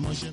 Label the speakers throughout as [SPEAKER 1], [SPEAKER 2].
[SPEAKER 1] mọṣẹ́.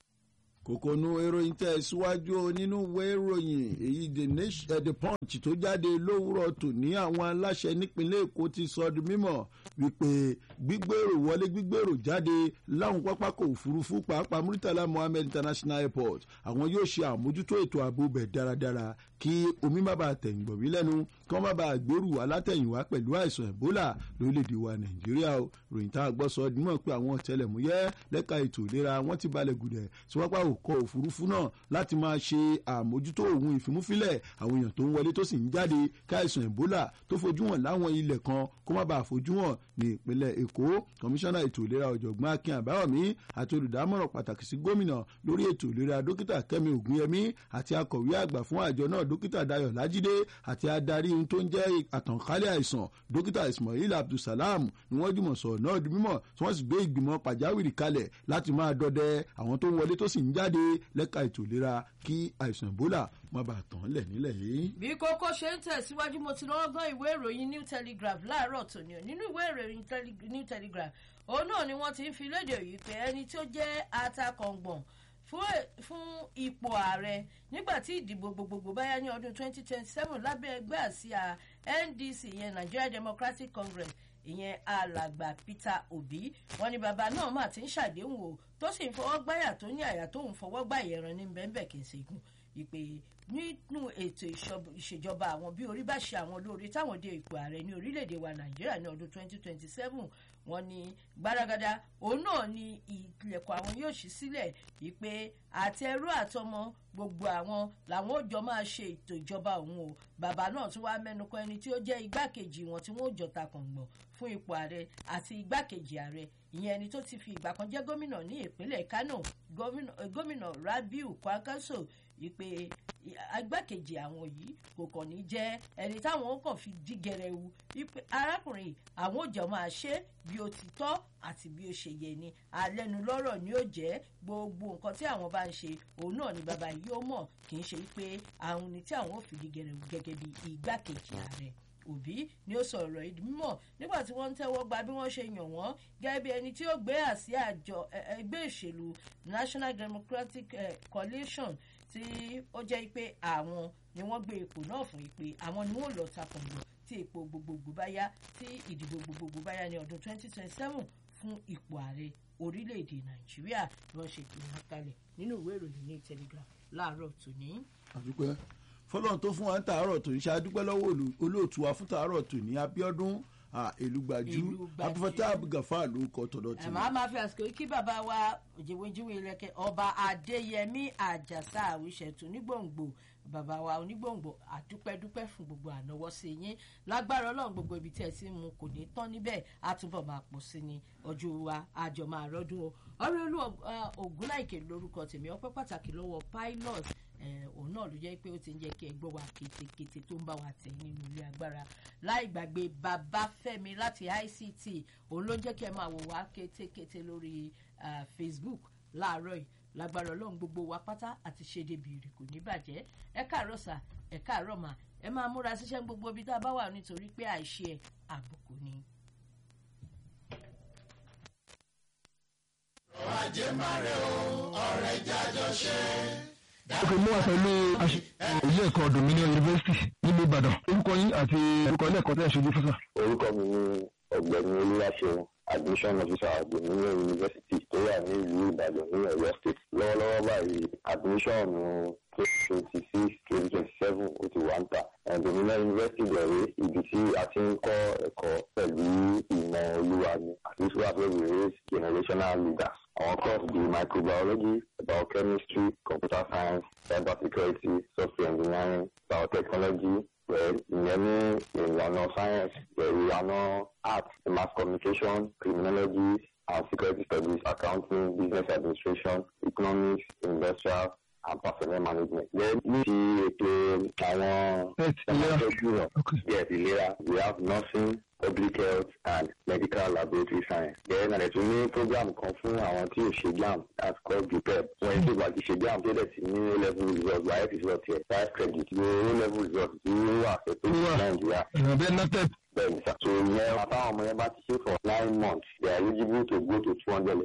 [SPEAKER 2] kòkònú ìròyìn tẹ̀ síwájú nínú ìwé ìròyìn èyí the nation uh, the punch tó jáde lówùrọ̀ tòní àwọn aláṣẹ nípínlẹ̀ èkó ti sọ di mímọ̀ wípé gbígbèrò wọlé gbígbèrò jáde láwọn pápákọ̀ òfurufú pàápàá muritala mohammed international airport àwọn yóò ṣe àmójútó ètò ààbò bẹ̀ dáradára kí omi má bàa tẹ̀yìn bọ̀ wí lẹ́nu kí wọ́n má bàa gbèrú alátẹ̀yìnwá pẹ̀lú àìsàn ebola lórílẹ̀‐èdè wa nàìjíríà o ròyìn tá a gbọ́ sọ nímọ̀ pé àwọn ọ̀tẹlẹ̀múyẹ́ lẹ́ka ètò ìlera wọ́n ti balẹ̀ gùdẹ̀ síwápá òkọ òfurufú náà láti máa ṣe àmójútó òun ìfimúfilẹ̀ àwọn èèyàn tó ń wọlé tó sì ń jáde káìsàn ebola tó fojú hàn láwọn ilẹ̀ kan kó má bàa fojú hàn ní ìpínlẹ̀ èkó kọmíṣánná ètò ìlera ọ̀jọ̀gbọ́n akin àbáyọ̀mí àti olùdámọ̀ràn pàtàkì sí gómìnà lórí ètò ìlera dókítà kẹ́mi ògúnyẹmí àti akọ̀wé àgbà fún àjọ náà dókítà dayo lájídé àti adarí ohun tó ń jẹ́ àtànkálẹ̀ àìsàn dókítà ismail abdulsalam ni wọ́n jùmọ̀ sọ̀rọ̀ náà di mímọ̀ tí wọ́n sì gbé ìgbìmọ̀ pàjáwìrì kalẹ̀ láti máa dọdẹ àwọn tó ń wọlé tó sì ń jáde lẹ́ka ètò ìlera kí àìsàn ebola má bàa tàn lẹ̀ nílẹ̀ yìí.
[SPEAKER 3] bí kókó ṣe ń tẹ̀síwájú mo ti lọ́wọ́ gbọ́ ìwé ìròyìn new telegraph láàárọ̀ tòní o nínú ìwé ìròyìn new telegraph òun náà ni wọ́n ti ń fi léde yìí pé ẹni tó jẹ́ atakọ̀ngbọ̀n fún ipò ààrẹ nígbà tí ìdìbò gbogbogbò báyá ní ọdún 2027 lábẹ́ ẹgbẹ́ àsíá ndc ìyẹn nigeria democratic congress ìyẹn alàgbà peter obi wọn ni bàbá náà mà ti ń ṣàdéhùn o tó sì ń fọwọ́ gbáyà tó ní àyà tó ń fọwọ́ gbá ìyẹran ní bẹ́ẹ̀nbẹ́ẹ̀ kì í ṣe gùn ìpè nínú ètò ìṣèjọba àwọn bí orí bá ṣe àwọn olóore táwọn dé ipò ààrẹ ní orílẹ̀-èdè wa nàìjíríà ní ọdún 2027 wọn ni gbaragada òun náà ni ilẹ̀kùn àwọn yóò ṣí sílẹ̀ ìpè àti ẹrú àtọmọ gbogbo àwọn làwọn ò jọ máa ṣe ètò ìjọba òun o bàbá náà tún wá mẹ́nu kan ẹni tí ó jẹ́ igbákejì wọn tí wọ́n ò jọ takàngbọ̀n fún ipò ààrẹ àti igbákejì ààrẹ ìyẹn ẹni tó ti fi ìgbà kan jẹ́ gómìnà ní ìpínlẹ̀ kano gómìnà rabiu kwankwaso ìpè agbákejì àwọn yìí kò kàn ní jẹ́ ẹni táwọn kàn fi dí gẹrẹwu ìpè arákùnrin àwọn òjò máa ṣe bí ó ti tọ́ àti bí ó ṣe yẹ ni alẹ́nu lọ́rọ̀ ni ó jẹ́ gbogbo nǹkan tí àwọn bá ń ṣe òun náà ni bàbá yìí ó mọ̀ kì í ṣe pé àwọn ni tí àwọn ò fi dí gẹrẹwu gẹ́gẹ́ bí igbákejì ààrẹ òbí ni ó sọ ọ̀rọ̀ ìdí mímọ̀ nígbà tí wọ́n ń tẹ́wọ́ gba bí wọ́n ṣe yàn wọ́n gẹ́gẹ́ bí ẹni tí ó gbé àsíá àjọ ẹgbẹ́ ìṣèlú national democratic coalition tí ó jẹ́ pé àwọn ni wọ́n gbé ipò náà fún ìpè àwọn ni wọ́n lọ takùnbọ̀ tí ipò gbogbogbò bá yá tí ìdìbò gbogbogbò bá yá ní ọdún 2027 fún ipò ààrẹ orílẹ̀-èdè nàìjíríà ni wọ́n ṣe tó wọn kalẹ̀ nínú ìwé ìròyìn ní telegraph láàárọ̀ tòní.
[SPEAKER 2] àdúpẹ́ fọlọ́n tó fún wa ń tàárọ̀ tó ń ṣe adúpẹ́ lọ́wọ́ olóòtú wa fún tàárọ̀ tó ní abiodun èlùgbàjú abúfẹ́tà abúgàfà ló kọ́ tọ̀dọ̀ tì.
[SPEAKER 3] ẹ̀ máa ma fi àsìkò kí bàbá wa òjèwéjúwe ilẹ̀kẹ̀ ọba adéyẹmí àjàsà àwíṣẹ̀tù onígbòǹgbò bàbá wa onígbòǹgbò àdúpẹ́dúpẹ́ fún gbogbo ànáwọ́ sí yín lágbára ọlọ́run gbogbo ibi tí ẹ ti mú kò ní tán níbẹ̀ á túbọ̀ máa pọ̀ sí ni ọjọ́ wa àjọ máa rọ́dún o ọ̀rẹ́ olú ògúnláìkè lórúkọ tèmi ọpẹ́ pàtàkì lọ́wọ́ pilot òun náà ló jẹ́ pé ó ti ń jẹ́ kí ẹ gbọ́ wa kétékété tó ń bá wa tẹ̀ nínú ilé agbára láì gbàgbé babafẹ́mi láti ict òun ló ń jẹ́ kí ẹ máa wò wá kétékété lórí facebook láàárọ̀ yìí lágbára ọlọ́run gbogbo wa pátá àti ṣèdèbí rè kò ní bàjẹ́ ẹ káàárọ̀ sà ẹ káàárọ̀ mà ẹ máa múra síṣẹ́ gbogbo ibi tá a bá wà nítorí pé àìṣe ẹ̀ àbùkù ni.
[SPEAKER 1] ọ̀rọ̀ ajé máa rẹ̀ o ọ̀rẹ́ jájọ ṣe
[SPEAKER 4] ok mo wà pẹ̀lú ilé ẹ̀kọ́ dominion university nílùú ìbàdàn orúkọ yín àti orúkọ ilé ẹ̀kọ́ tẹ́ ẹ̀ ṣojú fúnṣà.
[SPEAKER 5] orúkọ mi ni ọ̀gbẹ́ni olúwaṣeun admission officer dominion university tó wà ní ìlú ìbàdàn ní ọ̀yọ́ state lọ́wọ́lọ́wọ́ báyìí admission twenty twenty six twenty twenty seven ó ti wà ń tà dominion university bẹ̀rẹ̀ ibi tí a ti ń kọ́ ẹ̀kọ́ pẹ̀lú ìmọ̀ olúwa ni àti wíwá fẹ́ raise generational leaders àwọn course bíi microbiology biochemistry computer science cyber security software engineering biotechnology pẹ̀lú ìyẹn ní ìlànà science pẹ̀lú ìlànà art mass communication criminology and security studies accounting business administration economics industrial and personnel management. Then ní ti ètò àwọn ẹ̀ẹ́dẹ́gbẹ̀rún yes ìlera we have nursing public health and medical laboratory science. Then àlẹ́ tún ní program kan fún àwọn tí ò ṣe JAMB that's called JUPEP. Wọ́n yẹn tó bá ti ṣe JAMB tó dẹ̀ ti ní O level result wáyé result yẹ five credit ní O level result tí ó wà fẹ́ tó ní Nàìjíríà.
[SPEAKER 4] ìrànbẹ́ natep.
[SPEAKER 5] Bẹ́ẹ̀ni sá. So ìyẹn àtàwọn ọmọ yẹn bá ti ṣe for nine months they are eligible to go to two hundred level tí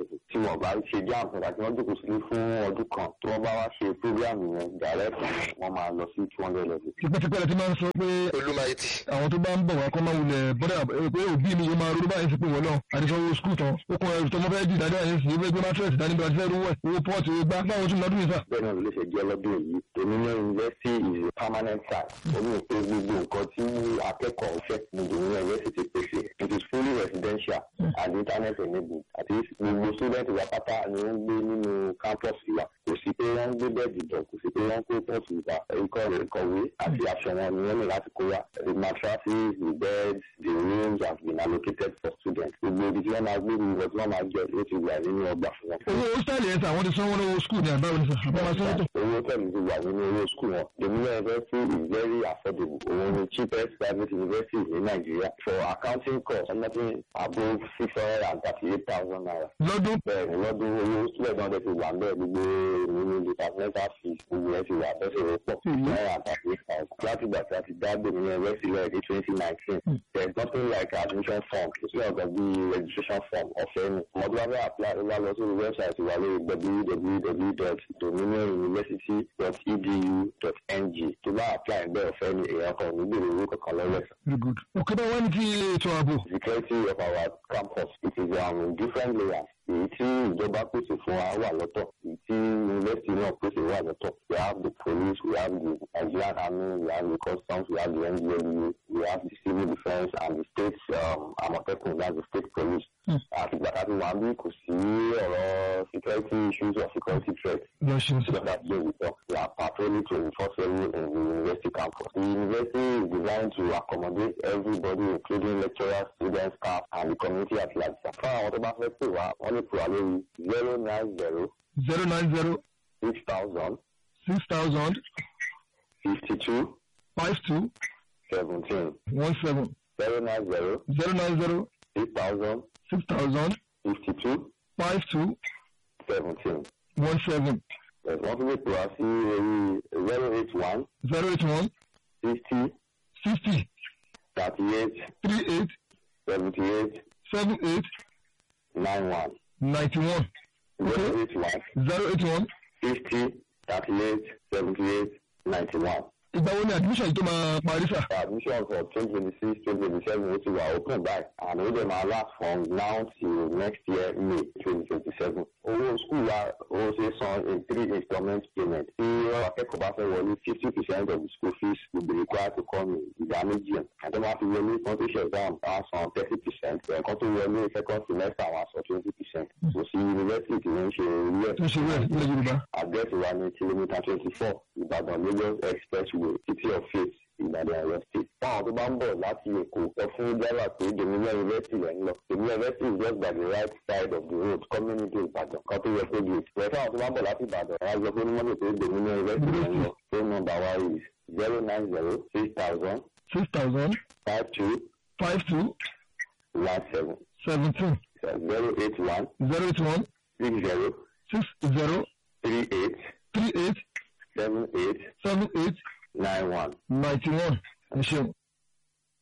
[SPEAKER 5] wọn bá ṣe jam fún àti wọn jókòó sílé fún ọdún kan tí wọn bá wá ṣe program yẹn direct wọn máa lọ sí two hundred level.
[SPEAKER 4] tipẹ́tipẹ́ la ti máa ń sọ pé
[SPEAKER 6] olùmọ̀ẹ́tì.
[SPEAKER 4] àwọn tó bá ń bọ̀ wá kọ́ máa wulẹ̀ bọ́dà pé òbí mi yóò máa ronú báyìí sí pé wọ́n náà àdìsọ́wọ́ skul tán ó kọ́ ẹrù tó mọ́ fẹ́ di ìdájọ́ yẹn sí ilé gbé mátrẹ́sì dání bí wọ́n ti fẹ́ rúwẹ̀ owó pọ́ọ̀tì owó gbá báwo tún lọ́dún yìí sà.
[SPEAKER 5] bẹ́ẹ̀ náà ló ṣe jẹ́ lọ́dún yìí dominion university is a permanent site ó ní pé gbogbo nǹkan tí akẹ́kọ̀ọ́ fẹ́ ní dominion university pèsè it is fully residential and internet enabled àti gbogbo student wa pátá ni wọ́n ń gbé nínú campus wa kò sí pé wọ́n ń gbé bẹ́ẹ̀dì bọ̀ kò sí pé wọ́n ń kó pọ́ọ̀tù wa ikọ̀ ìkọ̀wé àti aṣọ wọn ni wọ́n ní láti kó wa the mattresses the beds the rooms have been allocated for students gbogbo ibi tí wọ́n máa gbé gbogbo tí wọ́n máa jẹ ló ti wà nínú ọgbà fún wọn.
[SPEAKER 4] owó hostel yẹn sà àwọn ti sanwó lọ́wọ́ skul ní àbáwọ̀ ní sà àbáwọ̀ sanwó tó.
[SPEAKER 5] owó tẹ̀lé ti wà nínú owó skul wọn dominion university is very affordable òun ni cheapest private university ní nàìjíríà for accounting cost something above six hundred and thirty-eight thousand naira.
[SPEAKER 4] lọ́dún
[SPEAKER 5] bẹ́ẹ̀ ni lọ́dún owó student náà ti wà ń bẹ́ẹ̀ gbogbo nínú departmental fees gbogbo ẹ̀ ti wà bẹ́sẹ̀ rẹ̀ pọ̀ náírà and thirty-eight thousand. láti gbà tí a ti dá dominion university lọ́ọ̀ ní twenty nineteen there is nothing like admission form kò sí ọ̀gá bí registration form ọ̀fẹ́ ni ọmọdé wa fẹ́ apply ó bá lọ sórí website wa lórí www.edu.edu.ng tó bá apply bẹ́ẹ̀ ọ̀fẹ́ ni èèyàn kan ò ní gbèrò owó kankan lọ́wọ́ ẹ̀sán.
[SPEAKER 4] very good. òkè bá wà ní ti ètò ààbò.
[SPEAKER 5] security of our campus it is um, in different layers èyí tí ìjọba pèsè fún wa wà lọ́tọ̀ èyí tí yunifásitì náà pèsè wà lọ́tọ̀ we have the police we have the nigerian army we have the customs we have the ndlea we have the civil defence and the state um, amotekun that's the state police. àti gbàtà tí wàá bí kò sí ọ̀rọ̀ security issues or security threats.
[SPEAKER 4] lọ ṣe sà.
[SPEAKER 5] So that's where we talk. We are patrolling to enforce every in the university campus. The university is designed to accommodate everybody, including lecturers, students, staff, and the community at large. Fún àwọn tó bá fẹ́ pè wá, wọ́n lè pè wá lórí zero nine zero
[SPEAKER 4] zero nine zero
[SPEAKER 5] six thousand
[SPEAKER 4] six thousand
[SPEAKER 5] fifty two
[SPEAKER 4] five two
[SPEAKER 5] seventeen
[SPEAKER 4] one seven
[SPEAKER 5] zero nine zero
[SPEAKER 4] zero nine zero
[SPEAKER 5] six thousand
[SPEAKER 4] six thousand
[SPEAKER 5] fifty two
[SPEAKER 4] five two
[SPEAKER 5] seventeen.
[SPEAKER 4] one seven
[SPEAKER 5] Wọ́n tún lè pè wá sí orí zero eight one
[SPEAKER 4] zero eight one
[SPEAKER 5] sixty
[SPEAKER 4] sixty
[SPEAKER 5] thirty eight
[SPEAKER 4] three eight
[SPEAKER 5] seventy eight
[SPEAKER 4] seven eight
[SPEAKER 5] nine one.
[SPEAKER 4] ninety one
[SPEAKER 5] Zero eight one
[SPEAKER 4] zero eight one.
[SPEAKER 5] fifty thirty-eight seventy-eight ninety-one.
[SPEAKER 4] ìgbà wo ni admission yìí tó máa parí sà.
[SPEAKER 5] admission for twenty twenty-six twenty twenty-seven ó ti wà open by and ó dẹ̀ máa last from now till next year may twenty twenty-seven. owó school wa ó ṣe san in three installment payment. tí akẹ́kọ̀ọ́ bá fẹ́ wọlé fifty percent of the school fees will be required to come in ìdá méjì. àti wọ́n á fi wọlé competition exam á san thirty percent. ẹ̀kan tó wọlé second semester àwọn àṣọ twenty percent. kò sí university tí wọ́n ń ṣe orí ẹ̀
[SPEAKER 4] tó ṣe wẹ̀ nílẹ̀ yorùbá.
[SPEAKER 5] àdírẹ́sì wa ní kìlómítà twenty four ìbàdàn lagos expressway city of faith ìbàdàn ọ̀yọ́ state. fún àwọn tó bá ń bọ̀ láti èkó sọ fún driver pé dominion university rẹ̀ ń lọ dominion university is just by the right side of the road coming into ìbàdàn kan tó yẹ kó di èkó. rẹ̀ fún àwọn tó bá ń bọ̀ láti ìbàdàn wọ́n á gbọ́ pé ní mọ́tò pé dominion university rẹ̀ ń lọ phone number wa is zero nine zero six thousand
[SPEAKER 4] six thousand
[SPEAKER 5] five two
[SPEAKER 4] five two
[SPEAKER 5] one seven
[SPEAKER 4] seventeen
[SPEAKER 5] zero eight one
[SPEAKER 4] zero eight one
[SPEAKER 5] six zero
[SPEAKER 4] six zero
[SPEAKER 5] three eight
[SPEAKER 4] three eight
[SPEAKER 5] seven eight
[SPEAKER 4] seven eight
[SPEAKER 5] nine one.
[SPEAKER 4] ninety one. ẹ ṣeun.